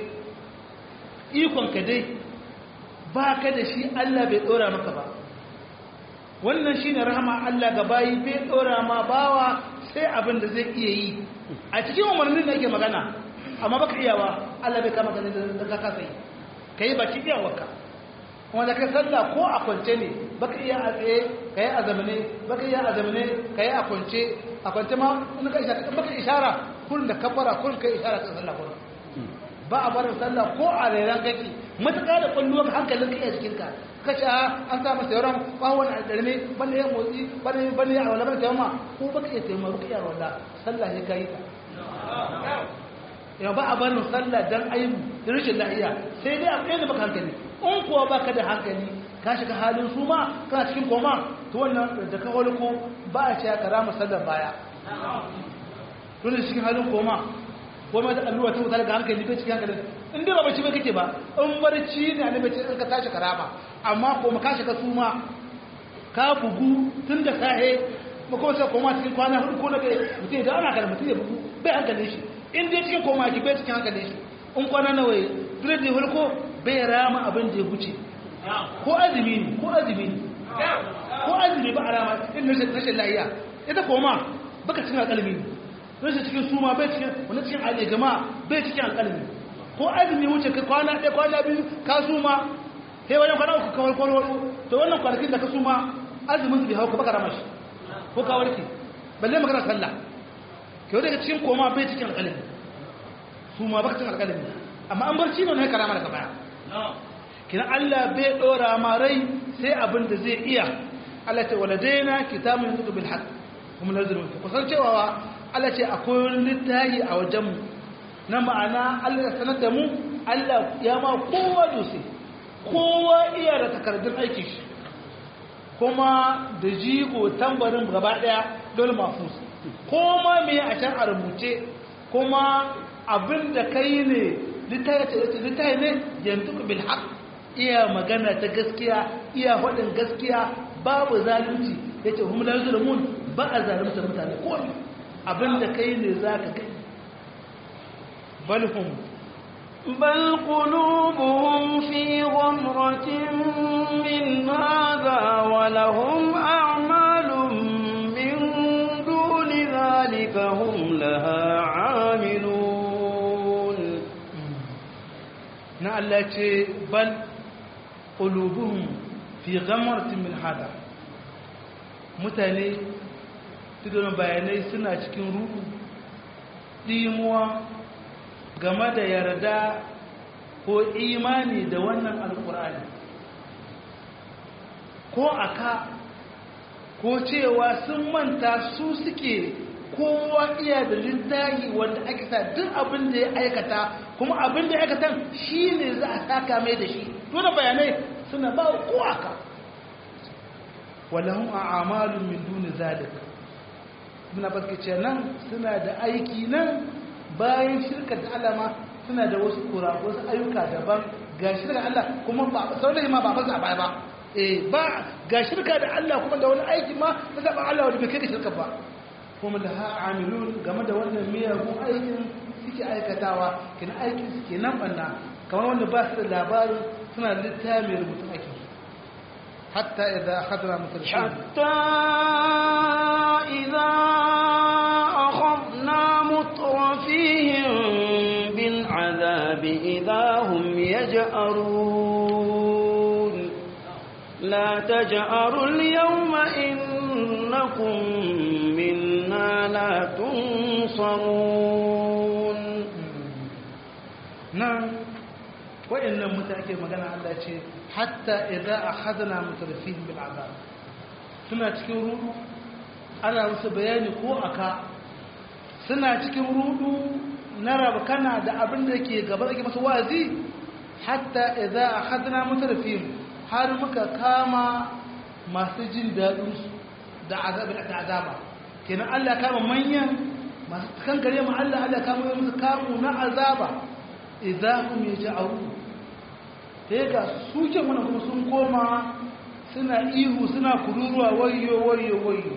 ikon ka dai ba ka da shi Allah bai dora maka ba wannan shine rahama Allah ga bayi bai dora ma bawa sai abin da zai iya yi a cikin umarnin da yake magana amma baka iyawa Allah bai kama ganin da ka kasa yi kai baki iyawarka kuma da kai sallah ko a kwance ne baka iya a tsaye kai a zamane baka iya a zamane kai a kwance a kwance ma in ka ishara baka ishara kullun da kabbara kullun kai ishara kan sallah kullun ba a barin sallah ko a rairan kake matuƙa da kwallo ka hankalin kai a cikin ka ka ce an sa masa yawan bawon alɗarme bane ya motsi bane bane ya wala bane taimama ko baka iya taimama baka iya wala sallah ne kai ta ya ba a barin sallah dan aibu da rashin lafiya sai dai akwai da baka hankali in kuwa baka da hankali ka shiga halin su ma kana cikin koma to wannan da ka holko ba a cewa karama sallar baya to da cikin halin koma kuma da allura ta wuta daga hankali bai cikin hankali in dai ba bacci ba kake ba in barci ne ne bace in ka tashi karama amma kuma ka shiga suma ka bugu tun da sahe ba kuma sai koma cikin kwana hudu ko na bai mutum da ana kalmatu ya bugu bai hankali shi in dai cikin koma ki bai cikin hankali shi in kwana nawa ya duk da hulko bai rama abin da ya wuce ko azumi ne ko azumi ne ko azumi ba a rama in rashin lahiya ita koma baka cikin alƙalmi ne rashin cikin suma bai cikin wani cikin alƙalmi jama'a bai cikin alƙalmi ko azumi wuce ka kwana ɗaya kwana biyu ka suma sai wajen kwana uku kawai kwalwalo to wannan kwanakin da ka suma azumin su bai hau ka baka rama shi ko ka warke balle magana sallah kyau daga cikin koma bai cikin alƙalmi suma baka cikin alƙalmi amma an barci ne ka rama daga baya kina Allah bai dora ma rai sai abin da zai iya Allah ce waladaina kitabun yanzu bil haqq kuma nazarin ku kusan cewa Allah ce akwai wani littafi a wajen mu na ma'ana Allah ya sanar da mu Allah ya ma kowa dose kowa iya da takardun aikin shi kuma da jigo tambarin gaba daya dole mafus koma me a can a rubuce kuma abin da kai ne littafi ne yanzu bil haqq iya magana ta gaskiya iya faɗin gaskiya babu zalunci ya ce hum la zulmun ba a zalunta mutane ko abinda kai ne zaka kai bal hum bal qulubuhum fi ghamratin min hadha wa lahum a'malun min duni dhalika hum laha 'amilun na Allah ce bal qulubuhum fi ghamratin min hada mutane tudun bayanai suna cikin ruhu dimuwa game da yarda ko imani da wannan alkur'ani ko aka ko cewa sun manta su suke kowa iya da littafi wanda ake sa duk abin da ya aikata kuma abin da ya aikata shi ne za a saka mai da shi dole bayanai suna ba kowa ka walahum a'malun min duni zalik muna baskace nan suna da aiki nan bayan shirka da Allah ma suna da wasu kura wasu ayyuka daban ga shirka Allah kuma ba sauran ma ba fasa baya ba eh ba ga shirka da Allah kuma da wani aiki ma ta zaɓa Allah wanda bai kai da shirka ba kuma da ha amilun game da wannan miyagun aikin suke aikatawa kina aikin suke nan banna kamar wanda ba su da labarin suna littafi rubutun aikin hatta idan akhadna mutarfin حتى إذا أخذنا مترفيهم بالعذاب إذا هم يجأرون لا تجأروا اليوم إنكم منا لا تنصرون nan wa'annan mutane magana Allah ce hatta idza akhadna mutarfihim bil azab suna cikin rudu ana musu bayani ko aka suna cikin rudu na rabkana da abin da yake gaba da masu wazi hatta idza akhadna mutarfihim har muka kama masu jin dadin su da azabin da azaba kenan Allah kama manyan masu kankare mu Allah Allah kama musu kamu na azaba idahum yaj'aru sai ga su ke mana kuma sun koma suna ihu suna kururuwa wayyo wayyo wayyo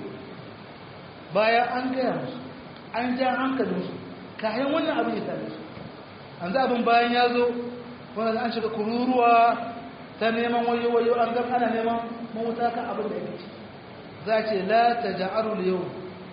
bayan an gaya musu an ja hankalin su kayan wannan abin ya same su an za abin bayan ya zo wanda an shiga kururuwa ta neman wayyo wayyo an ga ana neman mawuta kan abin da yake za ce la taj'aru yau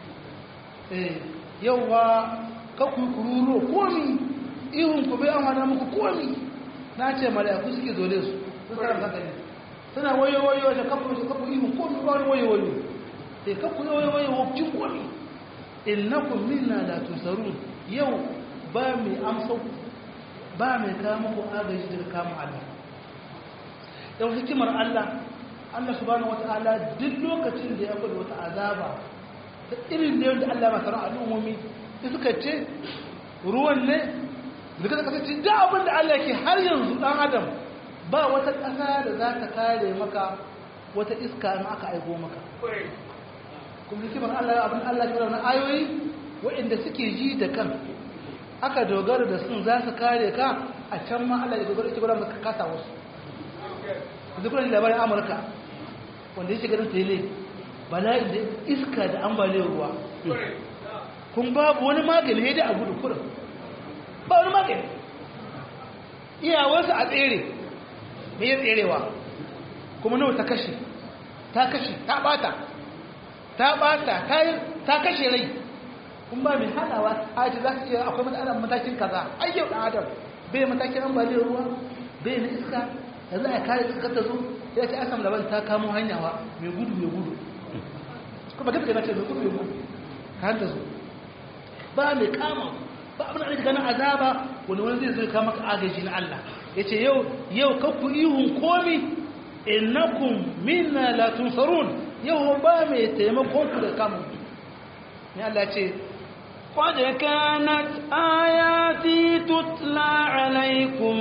eh yau wa kakku kururuwa komi ihun ku bai amana muku komi na ce mala'iku suke zole su su tsara kanka ne suna wayo wayo da kafu su kafu ihun komi ba wani wayo wayo sai kafu wayo wayo wajen komi innakum minna la tusarun yau ba mai amsa ba mai kawo muku agaji daga kamun Allah yau hikimar Allah Allah subhanahu wataala duk lokacin da ya kudu wata azaba da irin da yadda Allah masu al'ummomi suka ce ruwan ne daga da kasance da abin da Allah ke har yanzu dan adam ba wata ƙasa da za ta kare maka wata iska in aka aiko maka kuma hikimar Allah abin Allah ke rauna ayoyi waɗanda suke ji da kan aka dogara da sun za su kare ka a can ma Allah ya dogara ita gwada maka kasa wasu yanzu kuna labarin amurka wanda ya shiga da tele bala'i da iska da ambaliyar ruwa kun babu wani magani ya da a gudu kurin ba wani magani iyawarsa a tsere me ya tserewa kuma nawa ta kashe ta kashe ta bata ta bata ta kashe rai kun ba mai hadawa a ce za su iya akwai matsalar matakin kaza ai yau dan adam bai matakin ambaliyar ruwa bai na iska da za a kare iska ta zo ya ce asam laban ta kamo hanyawa mai gudu mai gudu kuma gaske na ce mai gudu mai gudu kan ta zo ba mai kama ba abin da ganin azaba wani wani zai zai kama ka agaji na Allah ya ce yau yau kakku ihun komi innakum minna la tunsarun yau ba mai taimakon ku da kama ya Allah ce قد كانت آياتي تتلى عليكم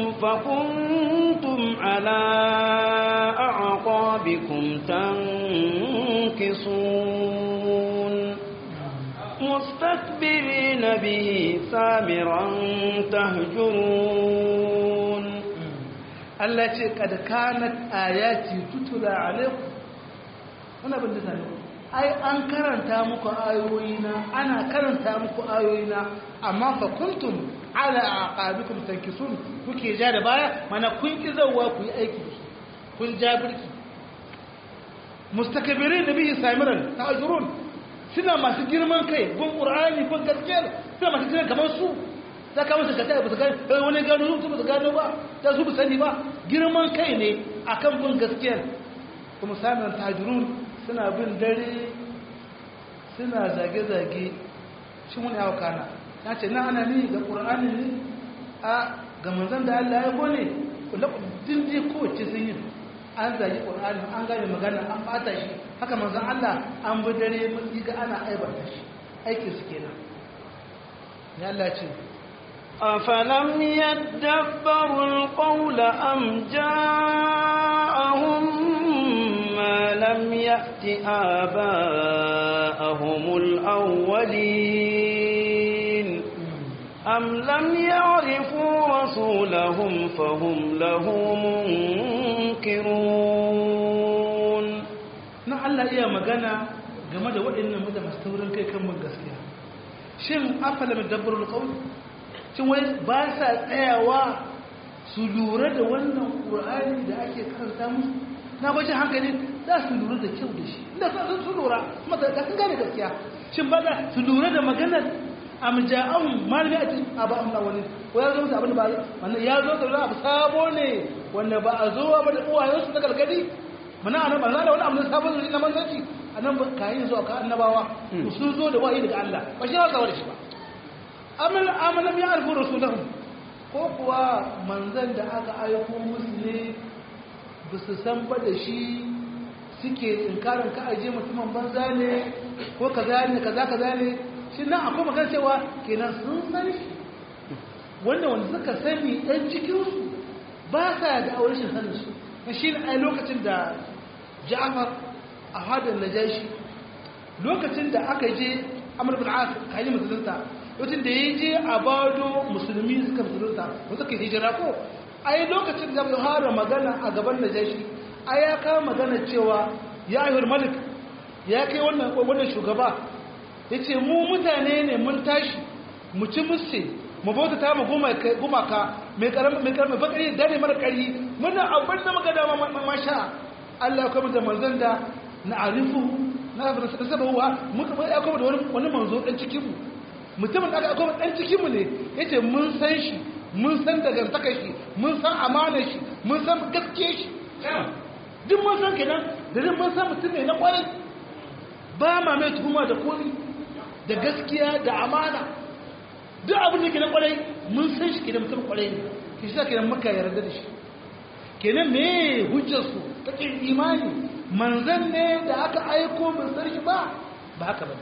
فكنتم على أعقابكم تنكصون مستكبرين به سامرا تهجرون Allah ce kad kanat ayati tutula alaikum wannan bin da sani ai an karanta muku ayoyina ana karanta muku ayoyina amma fa kuntum ala aqabikum tankisun kuke ja da baya mana kun ki zawwa ku yi aiki da kun ja birki mustakbirin da bihi samiran ta'jurun suna masu girman kai gun qur'ani gun gaskiya suna masu girman kamar su za ka musu kata ba su gano eh wani gano su ba su gano ba ta su ba sani ba girman kai ne akan bin gaskiyar kuma samiran ta'jurun suna bin dare suna zage-zage shi mun yawa kana ya ce na ana ni ga ƙura'ani ne a ga manzan da Allah ya gone din je kowace sun yi an zage ƙura'ani an gane magana an bata shi haka manzan Allah an bi dare mun ga ana aibata shi aikin su kenan ya Allah ce أفلم يدبروا القول أم جاءهم لهم ما لم يأت آباءهم الأولين أم لم يعرفوا رسولهم فهم له منكرون na Allah iya magana game da waɗannan mutane masu taurin kai kan mun gaskiya shin afala mai dabbarul qawl shin wai ba sa tsayawa su lura da wannan qur'ani da ake karanta musu na bashi hankali za su lura da kyau da shi inda sun su lura kuma da sun gane gaskiya shin ba za su lura da maganar am ja'ahum malami a cikin abu amna wani ko ya zo musu abin da ba wannan ya zo da abu sabo ne wanda ba a zo ba da uwayensu na gargadi muna anan ba za da wani abu na sabon zuri na manzanci a nan kayan zuwa ka annabawa sun zo da wahayi daga Allah ba shi ya da shi ba amal amalam ya alfu rasulahum ko kuwa manzan da aka aiko musu ne ba su san ba da shi suke inkarin ka aje mutumin banza ne ko kaza ne kaza kaza ne shi nan akwai magana cewa kenan sun san shi wanda wanda suka sani ɗan cikinsu ba sa da aure shi sanin su shi ne a lokacin da ja'afar a hadar najashi lokacin da aka je amur bin as kayi musulunta lokacin da ya je a bado musulmi suka musulunta wasu ka hijira ko a yi lokacin da ya fara magana a gaban najashi a ya kawo magana cewa ya ayyar malik ya kai wannan shugaba ya ce mu mutane ne mun tashi mu ci musse mu bauta ta mu gumaka mai karamin bakari dare mara kari muna abin da muka dama masha Allah ya kuma da manzon da na arifu na saba huwa muka ya kuma da wani manzo dan cikin mu mutumin da aka kuma dan cikin mu ne yace mun san shi mun san daga shi mun san amanar shi mun san gaskiyar shi duk mun san kenan da duk mun san mutum ne na kwarai ba ma mai tuhuma da komi da gaskiya da amana duk abin da ke na kwarai mun san shi kenan mutum kwarai ne ki shi kenan muka yarda da shi kenan me hujjar su ta kin imani manzan ne da aka aiko mun san shi ba ba haka ba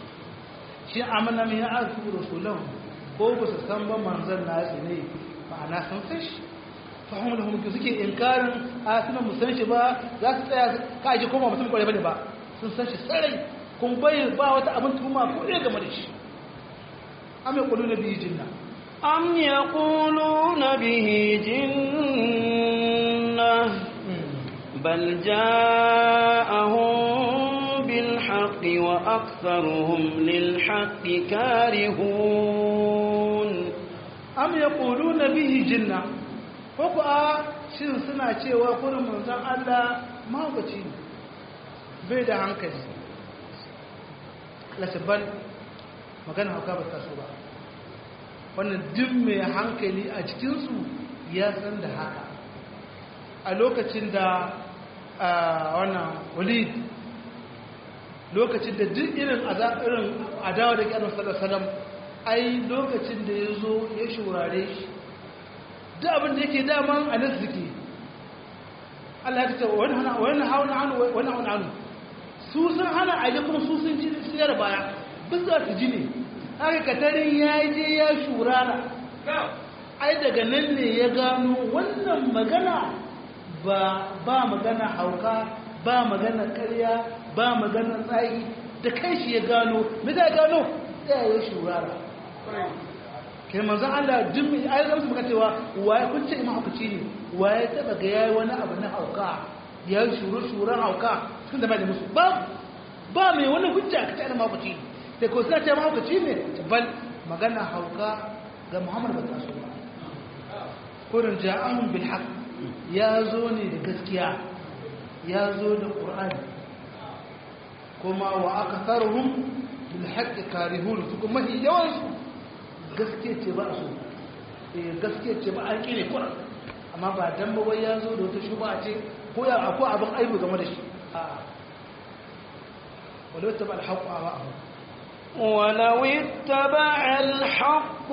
shi amana min ya azu rasulahu ko ba su san ba manzan na su ne ma'ana sun san shi fahim da hulki suke inkarin a suna mu san shi ba za su tsaya ka aji koma mutum kwarai bane ba sun san shi sarai kun bai ba wata abin tuhuma ko ɗaya game da shi am yaquluna bihi jinna am yaquluna bihi jinna bal ja'ahum bil haqqi wa aktharuhum lil haqqi karihun am yaquluna bihi jinna ko ku a shin suna cewa kurin manzon Allah mahaukaci ne bai da hankali lasabban magana hauka ba ta so ba wannan duk mai hankali a cikinsu ya san da haka a lokacin da wannan walid lokacin da duk irin irin adawa da ƙyanar salasalam ai lokacin da ya zo ya shurare shi duk abin da yake daman a nan suke Allah ya ce wani hauna hannu wani hauna hannu su sun hana aje kuma su sun ji siyar baya bisa su ji ne haka katarin ya je ya shurara ai daga nan ne ya gano wannan magana ba ba magana hauka ba magana karya ba magana tsayi da kai shi ya gano me zai gano ya yi shurara kai manzan Allah duk mai ayi zama maka cewa waye kun ce imam hukunci ne waye taba ga yayi wani abu na hauka ya shuru shuran hauka sun da bai da musu ba ba mai wani hujja ka ce imam hukunci sai ko sai ce imam hukunci ne bal magana hauka ga Muhammad bin Rasul kurin ja'ahum bil haqq ya zo ne da gaskiya ya zo da qur'ani kuma wa aktharuhum bil haqq karihun kuma yawan su gaske ce ba su gaske ce ba an kire kuran amma ba dan ba wai ya zo da wata shuba ce ko ya akwai abin aibu game da shi a walau taba alhaqu awa ولو اتبع الحق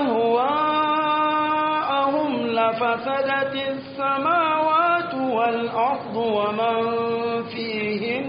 أهواءهم لفسدت السماوات والأرض ومن فيهن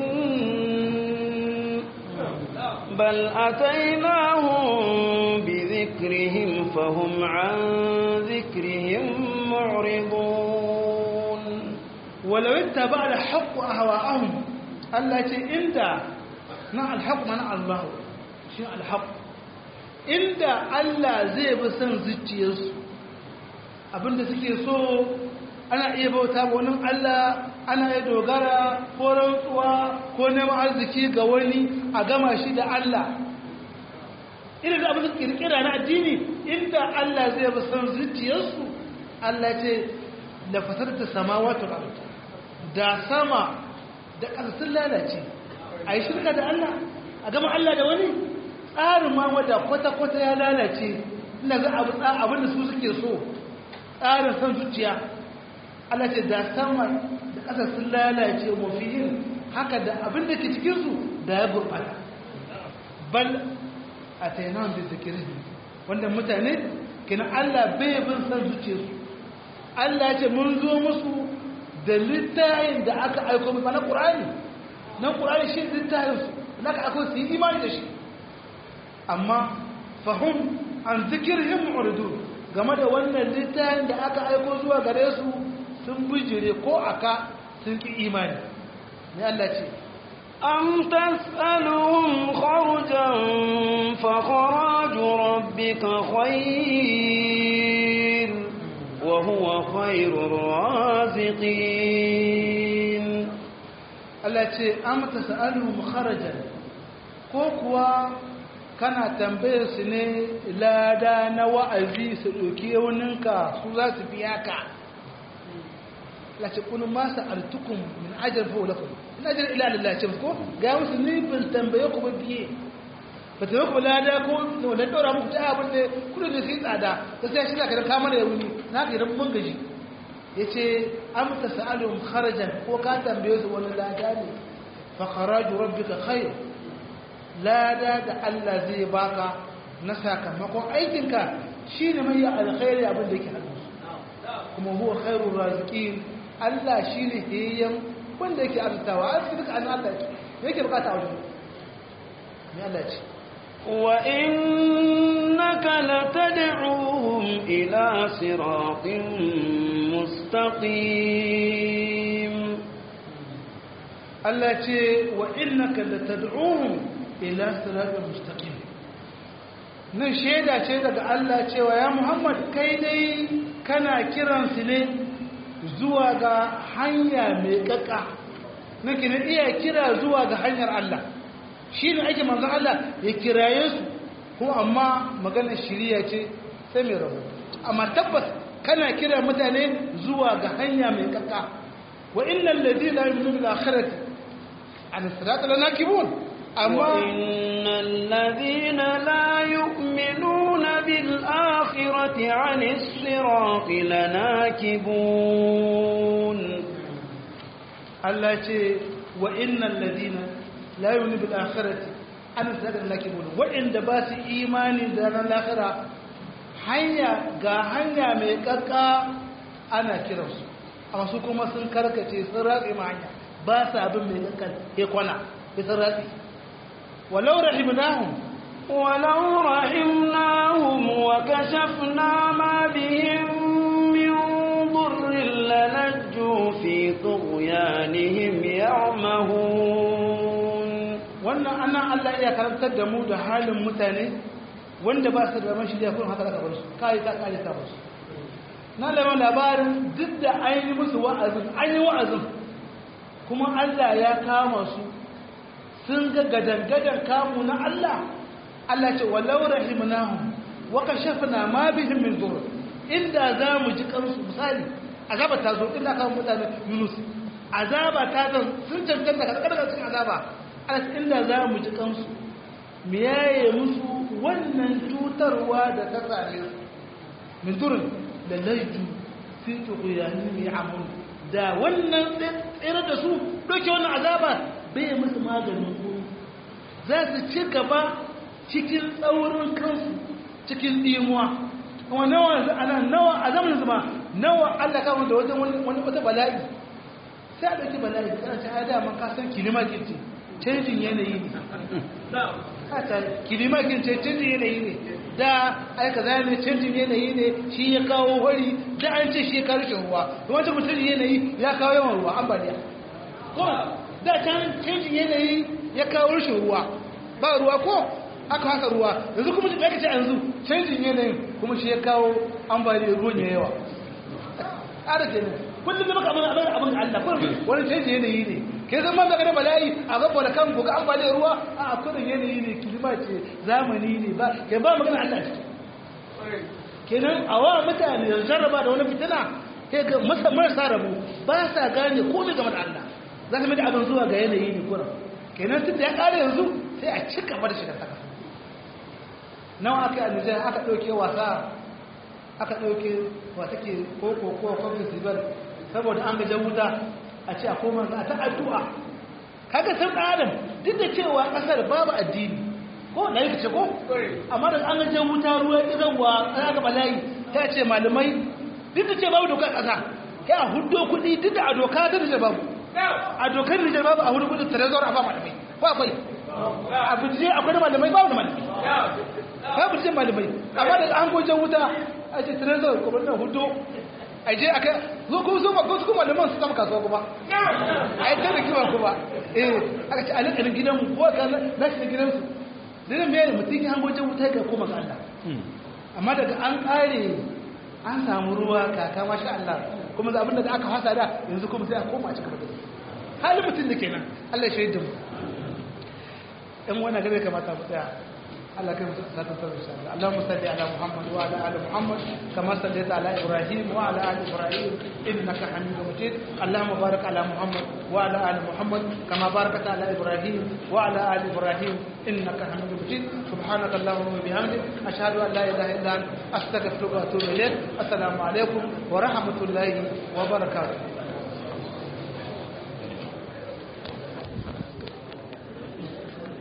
بل أتيناهم بذكرهم فهم عن ذكرهم معرضون walau ittaba al haqq ahwa'ahum Allah ce inda na al haqq mana Allah shi al haqq inda Allah zai bi son zuciyarsu abinda suke so ana iya bauta wa wani Allah ana iya dogara ko rantsuwa ko neman arziki ga wani a gama shi da Allah irin da abin da kirkira na addini inda Allah zai bi san zuciyarsu Allah ce da fasar ta sama wato da sama da ƙasa sun lalace a yi shirka da Allah a gama Allah da wani tsarin ma wadda kwata-kwata ya lalace ina ga abin da su suke so tsarin san zuciya Allah ce da sama da ƙasa sun lalace mafiyin haka da abin da ke cikinsu da ya gurɓata bal a tainan da zikirin wanda mutane kina Allah bai bin san zuciyarsu Allah ce mun zo musu da littayin da aka aiko musu na ƙur'ani nan ƙur'ani shi littayinsu da aka aiko su yi imani da shi amma fahim an zikirhin mu'ridun game da wannan littayin da aka aiko zuwa gare su sun bijire ko aka sun ki imani ne Allah ce أم تسألهم خرجا فخراج ربك خير وهو خير الرازقين Allah ce am tas'aluhum kharajan ko kuwa kana tambayar su ne lada na wa'azi su ɗauki yauninka su za su biya ka lace kunu ma sa'altukum min ajr fa lakum in ajr ila lillah ce ko ga musu ni bin tambaye ku ba biye ba ta ku lada ko da daura muku ta abin da kudu da sai tsada ka sai shi ka da kama da yauni na ka dan mun gaji yace am tasalum kharajan ko ka tambaye su wani lada ne fa kharaju rabbika khair lada da Allah zai baka na sakamakon aikinka shine mai alkhairi abin da yake hannu kuma huwa khairur raziqin Allah shine hiyyan wanda yake arzutawa a cikin duka annan Allah yake bukata a wajen me Allah ce wa innaka latad'uhum ila siratin mustaqim Allah ce wa innaka latad'uhum ila siratin mustaqim nan shaida ce daga Allah cewa ya Muhammad kai dai kana kiransu ne zuwa ga hanya mai kaka nake na iya kira zuwa ga hanyar Allah shi ne ake manzan Allah ya kiraye su kuma amma maganar shiriya ce sai mai rabu amma tabbas kana kira mutane zuwa ga hanya mai kaka wa innal ladina yu'minuna bil akhirati an sirata lanakibun amma innal ladina la yu'minuna bil akhirati 'anis sirati lanakibun Allah ce wa innal ladina la yu'minu bil akhirati an sirata lanakibun wa'inda ba su imani da ran lahira hanya ga hanya mai kakka ana kiransu amma su kuma sun karkace sun ratse ma hanya ba sa abin mai kakkan ya kwana ya sun ratse walau rahimnahum ولو رحمناهم وكشفنا ما بهم من ضر للجوا في طغيانهم يعمهون wannan ana Allah iya karantar da mu da halin mutane wanda ba su da man shirya kun haka daga barsu kai ka kare ta barsu na da labarin duk da an yi musu wa'azin an yi wa'azin kuma Allah ya kama su sun ga gadan-gadan kamu na Allah Allah ce walau rahimnahum wa kashafna ma bihim min dur inda za mu ji kansu misali azaba ta zo inda kawo mutane Yunus azaba ta zo sun cancanta ka daga cikin azaba Allah inda za mu ji kansu me yaye musu wannan cutarwa da ta same su min durin da laitu fi tughyanihim ya'mun da wannan tsere da su doke wannan azaba bai musu maganin ku za su ci gaba cikin tsaurin kansu cikin dimuwa kuma nawa ana nawa a zamanin su ma nawa Allah ka da wajen wani wata bala'i sai a dauki bala'i kana ta ada man ka san kilima kirce canjin yanayi ne hata kilimakin ce canjin yanayi ne da aika zai ne canjin yanayi ne shi ya kawo wari da an ce shi ya kawo rashin ruwa wancan mutum yanayi ya kawo yawan ruwa ambaliya ko da can canjin yanayi ya kawo rashin ruwa ba ruwa ko aka haka ruwa yanzu kuma shi aka ce yanzu canjin yanayin kuma shi ya kawo ambaliyar ruwan ya yawa ƙara ke kullum da baka abin abin abin Allah kullum wani canjin yanayi ne ke zama da kada bala'i a gaba da kan ga ambaliyar ruwa a kudin yanayi ne kilima ce zamani ne ba ke ba magana Allah ce kenan a wa mutane yanzu jarraba da wani fitina ke ga masa marasa rabu ba sa gane ko ne game da Allah za ka mai da abin zuwa ga yanayi ne kuran kenan tun da ya ƙara yanzu sai a cika bar shiga saka nawa aka yi a nijar aka ɗauke wasa aka ɗauke wata ke koko ko kwamfin zibar saboda an gajen wuta a ce a koma za a ta addu'a kaga san ɗan adam duk da cewa ƙasar babu addini ko na yi ce ko amma da an gajen wuta ruwa ƙirarwa an aka bala'i ta ce malamai duk da ce babu dokar ƙasa ya a hudo kuɗi duk da a doka ta da babu a dokar nijar babu a hudu kuɗin trezor a ba malamai ba akwai a bincike akwai da malamai babu da malamai babu cikin malamai amma da an gojen wuta a ce trezor kuma na hudu a je aka zo kuma zo ba su kuma malaman su kama kasuwa kuma a yi tana kima kuma eh aka ce a nan gidanmu ko ka na shi gidansu dinan mai mutum ya gojen wuta ga koma ga Allah amma daga an kare an samu ruwa kaka masha Allah kuma za abinda da aka fasa da yanzu kuma sai a koma a cikin da halin mutum da kenan Allah ya shaida mu in wannan gare kamata mu tsaya Allah kai musu ta tsara insha Allah Allahumma salli ala Muhammad wa ala ali Muhammad kama sallaita ala Ibrahim wa ala ali Ibrahim innaka Hamidum Majid Allahumma barik ala Muhammad wa ala ali Muhammad kama barakta ala Ibrahim wa ala ali Ibrahim innaka Hamidum Majid subhanaka Allahumma wa bihamdik ashhadu an la ilaha illa anta astaghfiruka wa atubu ilayk assalamu alaikum wa rahmatullahi wa barakatuh